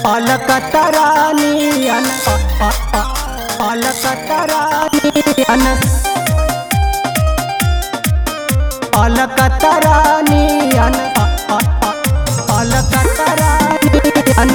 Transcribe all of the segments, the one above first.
अलकतरानियन अलकतरानियन अलकतरानियन अलकतरानियन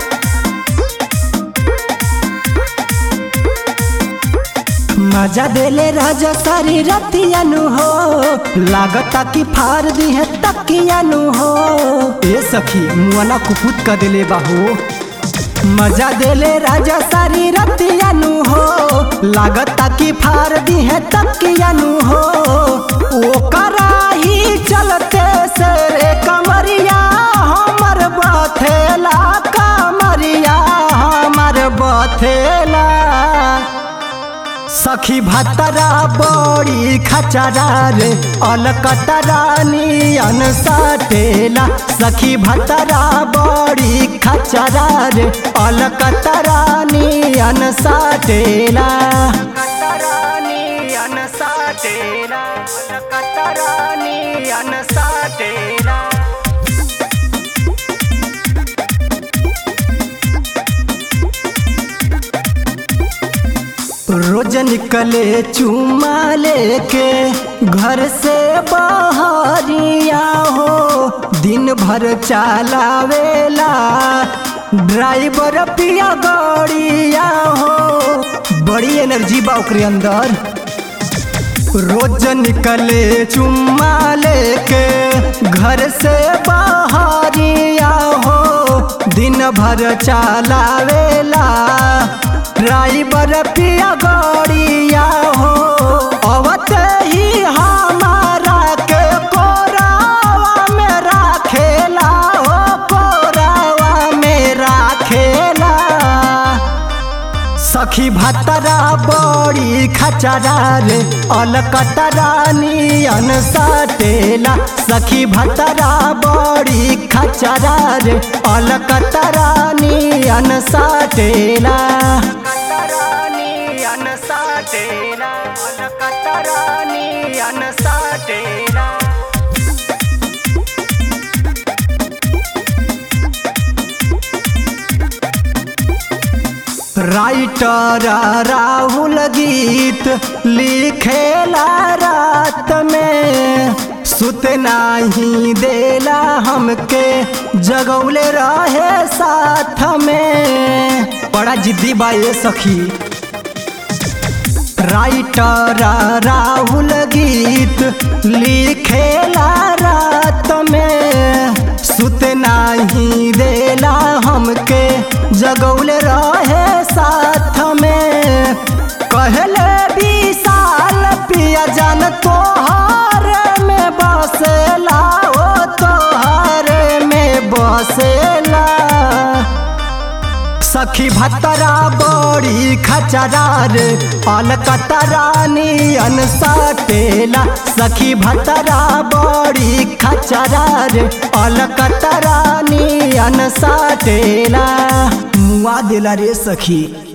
मजा देले राजा सारी रतियानु हो लागता कि फार दी है तकियानु हो ए सखी मुआना कुपुत कर देले बाहो मजा देले राजा सारी रतियानु हो लागता कि फार दी है तकियानु हो ओ कराही चलते से रे कमरिया हमर बथेला कमरिया हमर बथेला सखी भतरा बड़ी खचरा रे अलकतरा नियन सटेला सखी भतरा बड़ी खचरा रे अलकतरा नियन सटेला नियन सटेला अलकतरा नियन सटेला रोज निकले चुमा लेके घर से बाहरिया हो दिन भर चलावेला ड्राइवर पिया गड़िया हो बड़ी एनर्जी बा ओकरे अंदर रोज निकले चुम्मा लेके घर से बाहरिया हो दिन भर चलावेला ड्राइवर पिया गड़िया हो अवत ही हमारा के कोरावा में राखेला हो कोरावा में राखेला सखी भतरा बड़ी खचरा रे अलकतरा नियन सटेला सखी भतरा बड़ी खचरा रे अलकतरा नियन सटेला नियन सटेला अलकतरा नियन सटेला राइटर राहुल गीत लिखेला रात में सुत नाही देला हमके जगौले रहे साथ में बड़ा जिद्दी बा ये सखी राइटर राहुल गीत लिखेला रात में सुत नाही देला हमके जगौले रहे साथ में कहले विशाल पिया जान तोहर में बसेला ओ तोहर में बसेला सखी भतरा बड़ी खचरा रे अलकतरा नियन सटेला सखी भतरा बड़ी खचरा रे अलकतरा नियन सटेला मुआ देला रे सखी